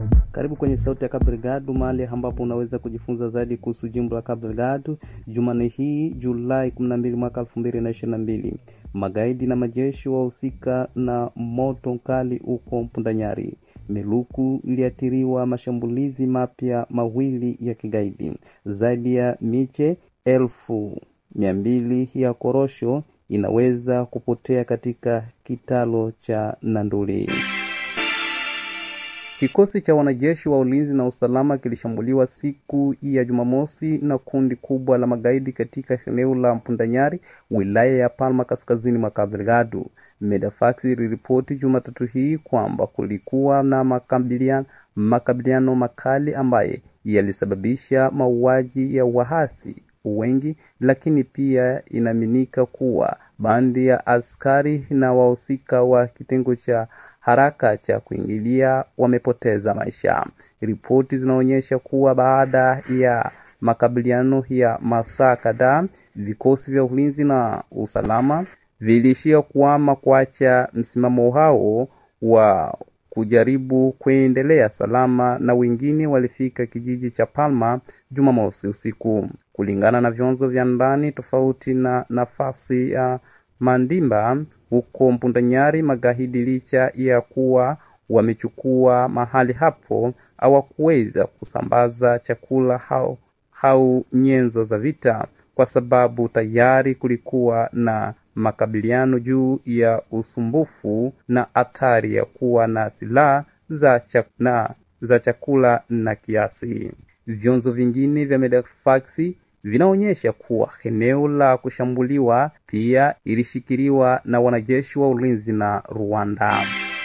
Karibu kwenye Sauti ya Cabo Delgado, mahali ambapo unaweza kujifunza zaidi kuhusu jimbo la Cabo Delgado. Jumanne hii Julai 12 mwaka 2022, magaidi na majeshi wahusika na moto mkali huko Mpundanyari. Meluku iliathiriwa mashambulizi mapya mawili ya kigaidi. Zaidi ya miche elfu mia mbili ya korosho inaweza kupotea katika kitalo cha Nanduli. Kikosi cha wanajeshi wa ulinzi na usalama kilishambuliwa siku ya Jumamosi na kundi kubwa la magaidi katika eneo la Mpundanyari, wilaya ya Palma, kaskazini mwa Cabo Delgado. Medefax iliripoti Jumatatu hii kwamba kulikuwa na makabiliano, makabiliano makali ambaye yalisababisha mauaji ya wahasi wengi, lakini pia inaaminika kuwa bandi ya askari na wahusika wa kitengo cha haraka cha kuingilia wamepoteza maisha. Ripoti zinaonyesha kuwa baada ya makabiliano ya masaa kadhaa, vikosi vya ulinzi na usalama viliishia kuama kuacha msimamo hao wa kujaribu kuendelea salama, na wengine walifika kijiji cha Palma Jumamosi usiku, kulingana na vyanzo vya ndani tofauti na nafasi ya Mandimba huko Mpundanyari. Magaidi licha ya kuwa wamechukua mahali hapo, hawakuweza kusambaza chakula au au nyenzo za vita, kwa sababu tayari kulikuwa na makabiliano juu ya usumbufu na hatari ya kuwa na silaha za chakula, za chakula na kiasi. Vyanzo vingine vya Medefax vinaonyesha kuwa eneo la kushambuliwa pia ilishikiliwa na wanajeshi wa ulinzi na Rwanda.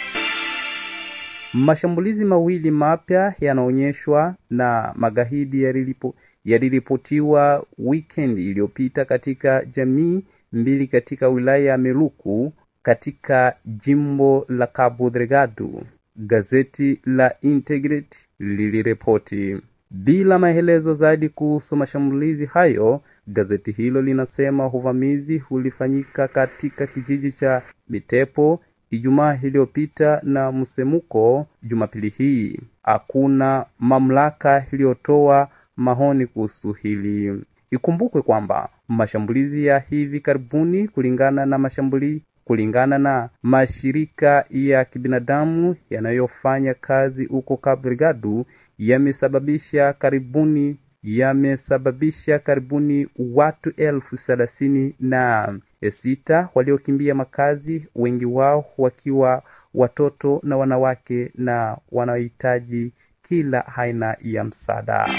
Mashambulizi mawili mapya yanaonyeshwa na magaidi yalilipo yaliripotiwa weekend iliyopita katika jamii mbili katika wilaya ya Meluku katika jimbo la Cabo Delgado. Gazeti la Integrity liliripoti bila maelezo zaidi kuhusu mashambulizi hayo. Gazeti hilo linasema uvamizi ulifanyika katika kijiji cha Mitepo Ijumaa iliyopita na msemuko Jumapili hii. Hakuna mamlaka iliyotoa maoni kuhusu hili. Ikumbukwe kwamba mashambulizi ya hivi karibuni kulingana na mashambulizi kulingana na mashirika ya kibinadamu yanayofanya kazi huko Cabo Delgado yamesababisha karibuni yamesababisha karibuni watu elfu thelathini na sita waliokimbia makazi, wengi wao wakiwa watoto na wanawake na wanaohitaji kila aina ya msaada.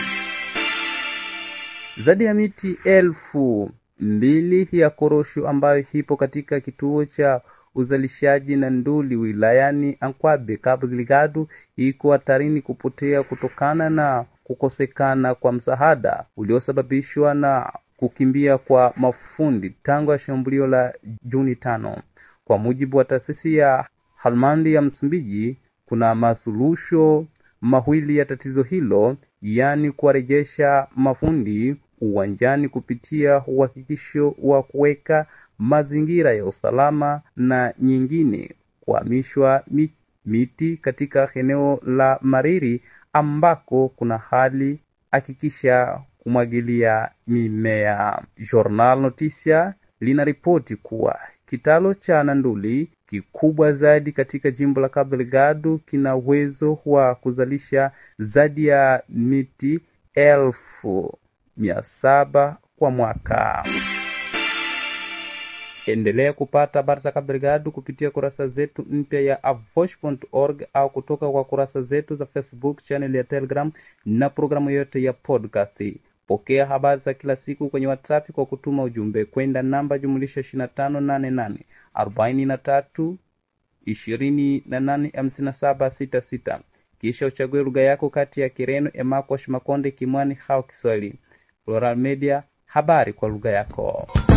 Zaidi ya miti elfu mbili ya korosho ambayo ipo katika kituo cha uzalishaji na nduli wilayani Ankwabe, Cabo Delgado iko hatarini kupotea kutokana na kukosekana kwa msaada uliosababishwa na kukimbia kwa mafundi tangu ya shambulio la Juni tano. Kwa mujibu wa taasisi ya Halmandi ya Msumbiji, kuna masuluhisho mawili ya tatizo hilo, yaani kuwarejesha mafundi uwanjani kupitia uhakikisho wa kuweka mazingira ya usalama na nyingine kuhamishwa miti katika eneo la Mariri ambako kuna hali hakikisha kumwagilia mimea. Journal Noticia linaripoti kuwa kitalo cha Nanduli kikubwa zaidi katika jimbo la Cabo Delgado kina uwezo wa kuzalisha zaidi ya miti elfu mia saba kwa mwaka. Endelea kupata habari za Cabo Delgado kupitia kurasa zetu mpya ya avosh.org au kutoka kwa kurasa zetu za Facebook, channel ya Telegram na programu yote ya podcast. Pokea habari za kila siku kwenye WhatsApp kwa kutuma ujumbe kwenda namba jumulisha 2588 43 28 57 66, kisha uchague lugha yako kati ya Kireno, Emakwash, Makonde, Kimwani au Kiswahili. Plural Media, habari kwa lugha yako.